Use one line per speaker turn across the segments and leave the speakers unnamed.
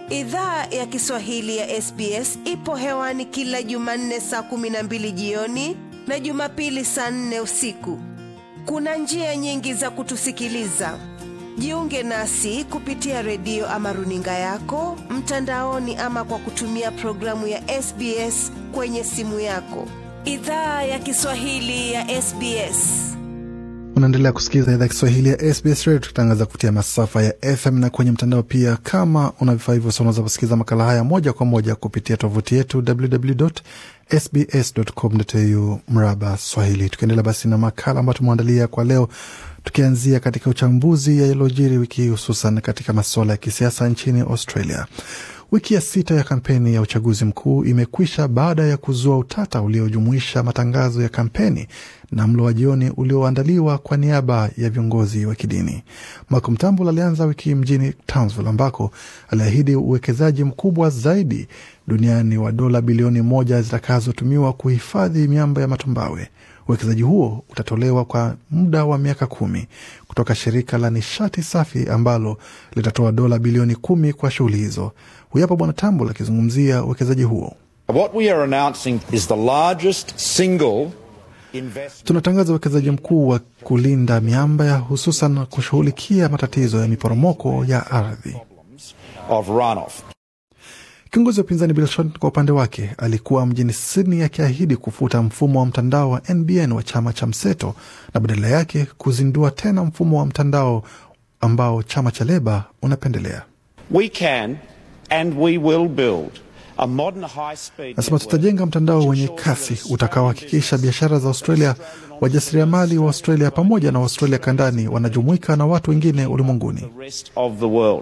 Idhaa ya Kiswahili ya SBS ipo hewani kila Jumanne saa kumi na mbili jioni na Jumapili saa nne usiku. Kuna njia nyingi za kutusikiliza. Jiunge nasi kupitia redio ama runinga yako mtandaoni, ama kwa kutumia programu ya SBS kwenye simu yako. Idhaa ya Kiswahili ya SBS.
Unaendelea kusikiliza idhaa Kiswahili ya SBS Radio, tukitangaza kupitia masafa ya FM na kwenye mtandao pia. Kama una vifaa hivyo, unaweza kusikiliza makala haya moja kwa moja kupitia tovuti yetu www.sbs.com.au mraba Swahili. Tukiendelea basi na makala ambayo tumeandalia kwa leo, tukianzia katika uchambuzi yaliyojiri wiki hii, hususan katika masuala ya kisiasa nchini Australia. Wiki ya sita ya kampeni ya uchaguzi mkuu imekwisha baada ya kuzua utata uliojumuisha matangazo ya kampeni na mlo wa jioni ulioandaliwa kwa niaba ya viongozi wa kidini. Malcolm Turnbull alianza wiki mjini Townsville ambako aliahidi uwekezaji mkubwa zaidi duniani wa dola bilioni moja zitakazotumiwa kuhifadhi miamba ya matumbawe. Uwekezaji huo utatolewa kwa muda wa miaka kumi kutoka shirika la nishati safi ambalo litatoa dola bilioni kumi kwa shughuli hizo. Huyu hapa Bwana Tambul akizungumzia uwekezaji huo.
What we are announcing is the largest single investment
Tunatangaza uwekezaji mkuu wa kulinda miamba ya hususan kushughulikia matatizo ya miporomoko ya ardhi.
of runoff.
Kiongozi wa upinzani Bill Shorten kwa upande wake alikuwa mjini Sydney akiahidi kufuta mfumo wa mtandao wa NBN wa chama cha mseto na badala yake kuzindua tena mfumo wa mtandao ambao chama cha Leba unapendelea.
We can and we will build a modern high speed
Nasema tutajenga mtandao wenye kasi utakaohakikisha biashara za Australia, wajasiriamali wa Australia pamoja na Australia kandani wanajumuika na watu wengine ulimwenguni.
the rest of the world.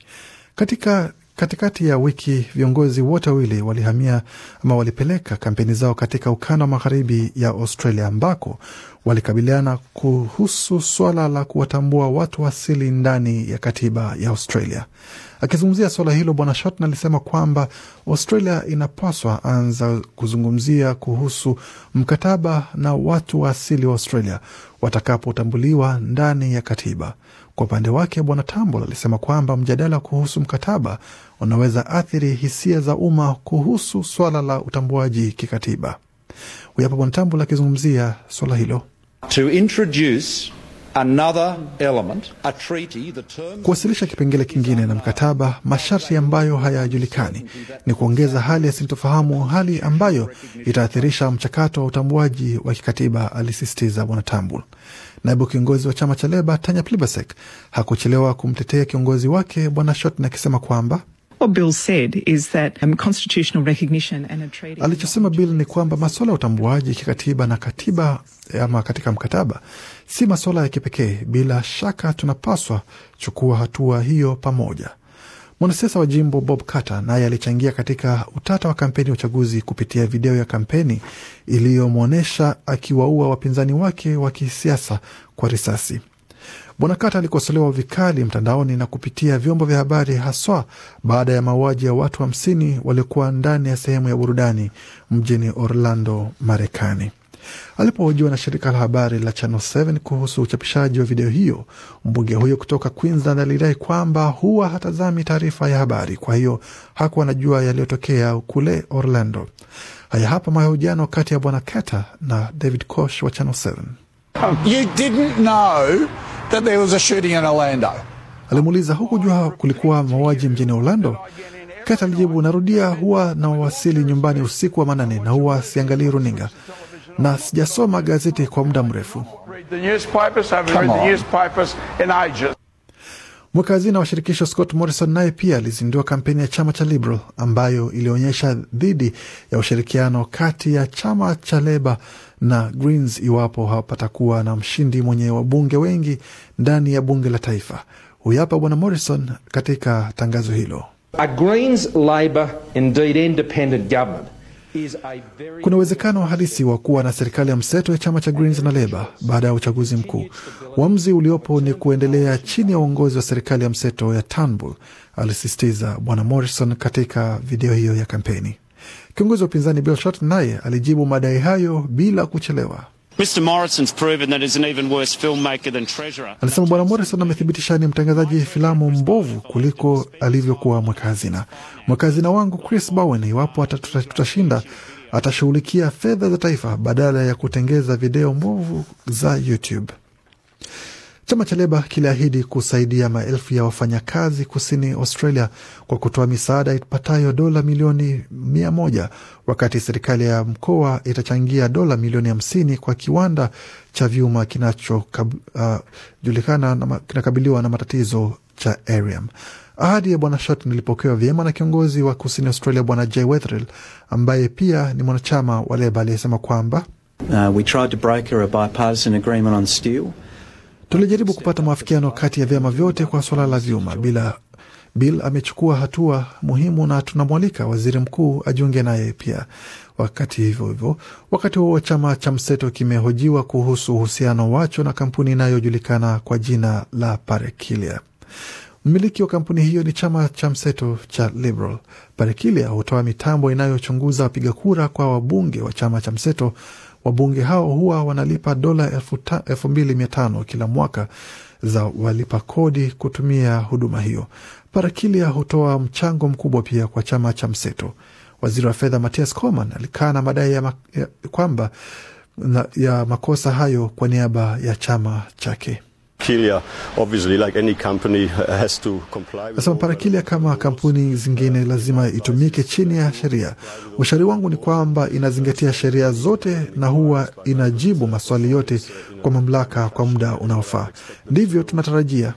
Katika katikati ya wiki viongozi wote wawili walihamia ama walipeleka kampeni zao katika ukanda wa magharibi ya Australia ambako walikabiliana kuhusu swala la kuwatambua watu asili ndani ya katiba ya Australia. Akizungumzia swala hilo, Bwana Shorten alisema kwamba Australia inapaswa anza kuzungumzia kuhusu mkataba na watu wa asili wa Australia watakapotambuliwa ndani ya katiba. Kwa upande wake Bwana Tambul alisema kwamba mjadala kuhusu mkataba unaweza athiri hisia za umma kuhusu swala la utambuaji kikatiba. Huyu hapa Bwana Tambul akizungumzia swala hilo.
To introduce another element, a treaty, the terms
Kuwasilisha kipengele kingine na mkataba, masharti ambayo hayajulikani ni kuongeza hali ya sintofahamu, hali ambayo itaathirisha mchakato wa utambuaji wa kikatiba, alisisitiza Bwana Tambul. Naibu kiongozi wa chama cha Leba Tanya Plibersek hakuchelewa kumtetea kiongozi wake Bwana Shorten akisema kwamba
What Bill said is that um, constitutional recognition and a treaty.
alichosema Bill ni kwamba masuala ya utambuaji kikatiba na katiba ama katika mkataba si masuala ya kipekee. Bila shaka tunapaswa chukua hatua hiyo pamoja. Mwanasiasa wa jimbo Bob Carter naye alichangia katika utata wa kampeni ya uchaguzi kupitia video ya kampeni iliyomwonyesha akiwaua wapinzani wake wa kisiasa kwa risasi. Bwana Carter alikosolewa vikali mtandaoni na kupitia vyombo vya habari, haswa baada ya mauaji ya watu hamsini waliokuwa ndani ya sehemu ya burudani mjini Orlando, Marekani. Alipohojiwa na shirika la habari la Channel 7 kuhusu uchapishaji wa video hiyo, mbunge huyo kutoka Queensland alidai kwamba huwa hatazami taarifa ya habari, kwa hiyo hakuwa anajua yaliyotokea kule Orlando. Haya hapa mahojiano kati ya bwana Carter na David Kosh wa Channel 7.
You didn't know that there was a shooting in Orlando.
Alimuuliza, hukujua kulikuwa mauaji mjini Orlando? Kata alijibu, narudia, huwa na wasili nyumbani usiku wa manane na huwa siangalii runinga na sijasoma gazeti kwa muda mrefu.
read the newspapers, haven't
Come
read the
on.
newspapers in ages.
Mweka hazina wa shirikisho Scott Morrison naye pia alizindua kampeni ya chama cha Liberal ambayo ilionyesha dhidi ya ushirikiano kati ya chama cha Leba na Greens iwapo hapatakuwa na mshindi mwenye wabunge wengi ndani ya bunge la taifa. Huyu hapa bwana Morrison katika tangazo hilo.
A Greens Labor, indeed independent government, is a very
Kuna uwezekano halisi wa kuwa na serikali ya mseto ya chama cha Greens na Leba baada ya uchaguzi mkuu. Uamuzi uliopo ni kuendelea chini ya uongozi wa serikali ya mseto ya Turnbull, alisisitiza bwana Morrison katika video hiyo ya kampeni. Kiongozi wa upinzani Bill Shorten naye alijibu madai hayo bila kuchelewa.
Mr Morrison's proven that he's an even worse filmmaker than treasurer.
Alisema Bwana Morrison amethibitisha ni mtangazaji filamu mbovu kuliko alivyokuwa mweka hazina. Mweka hazina wangu Chris Bowen, iwapo ata- tuta- tutashinda, atashughulikia fedha za taifa badala ya kutengeza video mbovu za YouTube. Chama cha Leba kiliahidi kusaidia maelfu ya wafanyakazi kusini Australia kwa kutoa misaada ipatayo dola milioni mia moja wakati serikali ya mkoa itachangia dola milioni hamsini kwa kiwanda cha vyuma kinachojulikana uh, kinakabiliwa na matatizo cha Arium. Ahadi ya bwana Shorten ilipokewa vyema na kiongozi wa kusini Australia bwana Jay Weatherill ambaye pia ni mwanachama wa Leba aliyesema kwamba
Uh, we tried to broker a bipartisan agreement on steel.
Tulijaribu kupata maafikiano kati ya vyama vyote kwa suala la vyuma. Bila Bill amechukua hatua muhimu na tunamwalika waziri mkuu ajiunge naye pia. Wakati hivyo hivyo, wakati huo chama cha mseto kimehojiwa kuhusu uhusiano wacho na kampuni inayojulikana kwa jina la Parekilia. Mmiliki wa kampuni hiyo ni chama cha mseto cha Liberal. Parekilia hutoa mitambo inayochunguza wapiga kura kwa wabunge wa chama cha mseto. Wabunge hao huwa wanalipa dola elfu ta- elfu mbili mia tano kila mwaka za walipa kodi kutumia huduma hiyo. Parakilia hutoa mchango mkubwa pia kwa chama cha mseto. Waziri wa fedha Mathias Coman alikana madai ya, ma, ya kwamba na, ya makosa hayo kwa niaba ya chama chake.
Kilia, obviously, like any company, has to comply with
Nasema Parakilia kama kampuni zingine lazima itumike chini ya sheria. Ushauri wangu ni kwamba inazingatia sheria zote na huwa inajibu maswali yote kwa mamlaka kwa muda unaofaa. Ndivyo tunatarajia.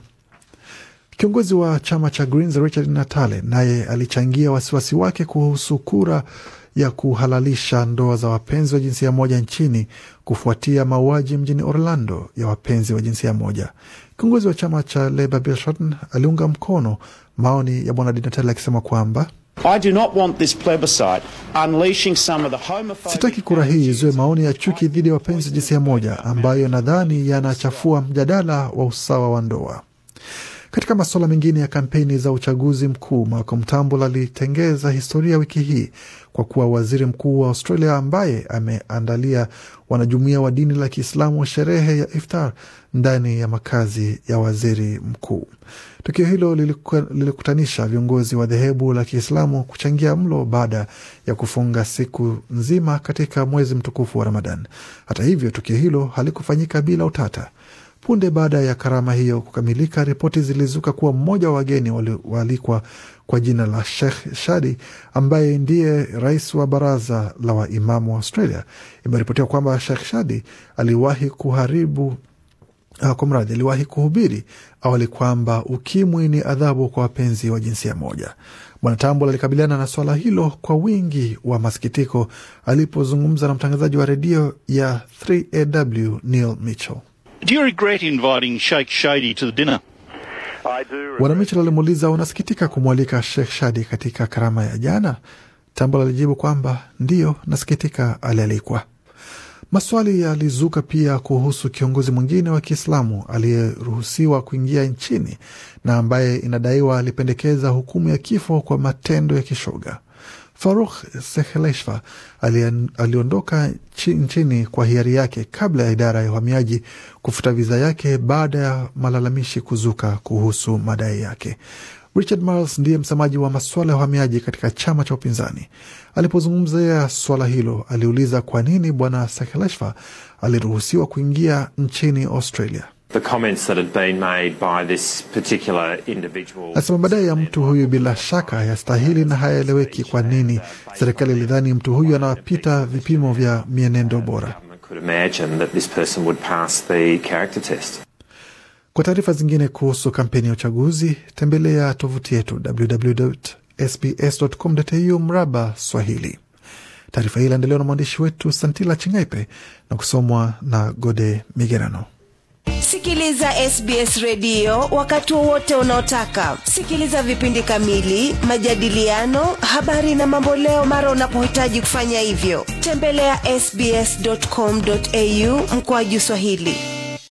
Kiongozi wa chama cha Greens Richard Natale naye alichangia wasiwasi wake kuhusu kura ya kuhalalisha ndoa za wapenzi wa jinsia moja nchini kufuatia mauaji mjini Orlando ya wapenzi wa jinsia moja. Kiongozi wa chama cha Labour Bill Shorten aliunga mkono maoni ya bwana Di Natale akisema kwamba
I do not want this plebiscite unleashing some of the homophobic
Sitaki kura hii izue maoni ya chuki dhidi ya wapenzi wa jinsia moja ambayo nadhani yanachafua mjadala wa usawa wa ndoa. Katika masuala mengine ya kampeni za uchaguzi mkuu, Malcolm Turnbull alitengeza historia wiki hii kwa kuwa waziri mkuu wa Australia ambaye ameandalia wanajumuia wa dini la Kiislamu sherehe ya iftar ndani ya makazi ya waziri mkuu. Tukio hilo liliku- lilikutanisha viongozi wa dhehebu la Kiislamu kuchangia mlo baada ya kufunga siku nzima katika mwezi mtukufu wa Ramadan. Hata hivyo, tukio hilo halikufanyika bila utata. Punde baada ya karama hiyo kukamilika, ripoti zilizuka kuwa mmoja wa wageni wali- waalikwa kwa jina la Sheikh Shadi ambaye ndiye rais wa baraza la waimamu wa Australia. Imeripotiwa kwamba Sheikh Shadi aliwahi kuharibu Uh, kwa mradhi aliwahi kuhubiri awali kwamba ukimwi ni adhabu kwa wapenzi wa jinsia moja. Bwana Tambul alikabiliana na swala hilo kwa wingi wa masikitiko alipozungumza na mtangazaji wa redio ya 3AW Neil Mitchell.
Do you regret inviting Sheikh Shady to the dinner?
Bwana Mitchell alimuuliza, unasikitika kumwalika Sheikh Shadi katika karama ya jana? Tambul alijibu kwamba ndiyo, nasikitika alialikwa. Maswali yalizuka pia kuhusu kiongozi mwingine wa Kiislamu aliyeruhusiwa kuingia nchini na ambaye inadaiwa alipendekeza hukumu ya kifo kwa matendo ya kishoga. Farukh Sekheleshva alien- aliondoka chi- nchini kwa hiari yake kabla ya idara ya uhamiaji kufuta viza yake baada ya malalamishi kuzuka kuhusu madai yake. Richard Marles ndiye msemaji wa masuala ya uhamiaji katika chama cha upinzani. Alipozungumzia swala hilo, aliuliza kwa nini bwana Sekheleshva aliruhusiwa kuingia nchini Australia.
The comments that had been made by this particular individual.
Anasema madai ya mtu huyu bila shaka yastahili na hayaeleweki kwa nini serikali ilidhani mtu huyu anapita vipimo vya mienendo bora.
could imagine that this person would pass the character test.
Kwa taarifa zingine kuhusu kampeni ya uchaguzi, tembelea tovuti yetu www.sbs.com.au mraba Swahili. Taarifa hii iliandaliwa na mwandishi wetu Santila Chingaipe na kusomwa na Gode Migerano.
Sikiliza SBS redio wakati wowote unaotaka. Sikiliza vipindi kamili, majadiliano, habari na mamboleo mara unapohitaji kufanya hivyo. Tembelea sbs.com.au mkoaju Swahili.